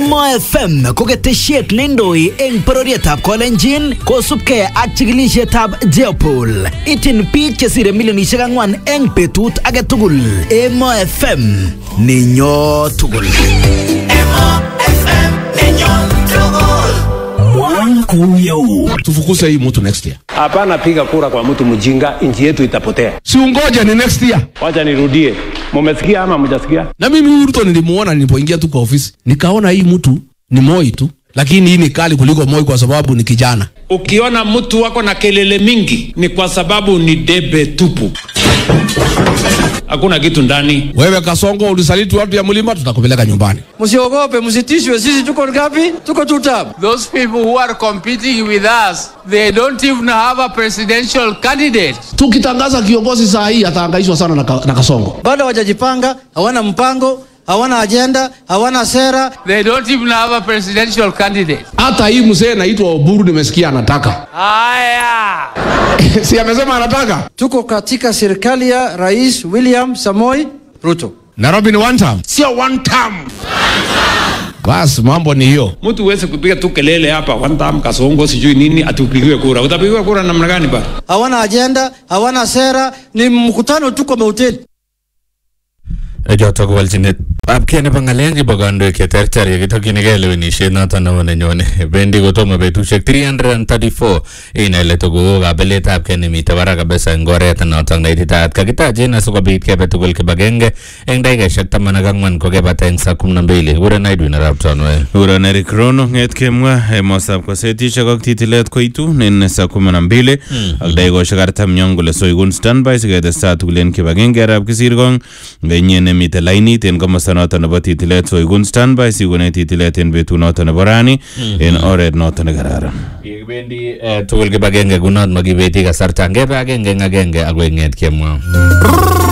Emo FM ko ketesiet neindoi eng bororietab Kolenjin kosubkei ak chikilisietab Jeopol. Ityin biik chesire milionisiek ang'wan eng betut age tugul. Emo FM ninyo tugul. tufukuze hii mtu next year Hapana, piga kura kwa mtu mjinga, nchi yetu itapotea. si ungoje ni next year Wacha nirudie, mumesikia ama mjasikia? na mimi huyu Ruto nilimuona nilipoingia tu kwa ofisi nikaona hii mtu ni Moi tu lakini hii ni kali kuliko Moi kwa sababu ni kijana Ukiona mtu wako na kelele mingi ni kwa sababu ni debe tupu, hakuna kitu ndani. wewe Kasongo ulisaliti watu ya mlima tutakupeleka nyumbani Msiogope, msitishwe. Sisi tuko ngapi? Tuko two term. Those people who are competing with us, they don't even have a presidential candidate. tukitangaza kiongozi saa hii atahangaishwa sana na, ka, na Kasongo Bado hawajajipanga, hawana mpango, hawana ajenda, hawana sera. They don't even have a presidential candidate. hata hii mzee naitwa Oburu nimesikia anataka Aya! si amesema anataka Tuko katika serikali ya Rais William Samoi Ruto. Nairobi ni one term sio one term basi mambo ni hiyo Mtu huwezi kupiga tu kelele hapa one time kasongo sijui nini atupigiwe kura. Utapigiwa kura namna gani bana? Hawana ajenda, hawana sera, ni mkutano tu kwa mahoteli. chotok walchinet ab kei nebo ng'alek chebo kandoik cheterter yekitokyinigei lewenisiet noton nebo nenyone bendi kotomo betusiek 334 inai ile tokoo kabeletab kei nemite barak kabisa eng oret notok neititaat kakitachen asikobit kebe tugul kibagenge eng dakikaisiek taman ak ang'wan kokebata eng saa kumi na mbili kuren Edwin arap Tonwe Uron Eric Rono ng'et kemwa emostab kosetisiek ak titilet koitu nen saa kumi na mbili ak dakikosiek artam yon kole soikun standby siketestai tugul en kibagenge arap kisirkong ngainye nemite lainit en komosta noton nebo titilet soikun standby sikune titilet en betut noton nebo rani en oret noton nekararan yekibendi eh, tugul kibagenge kunot makibeti kasarta ngebe agenge eng agenge akoi ng'et kemwa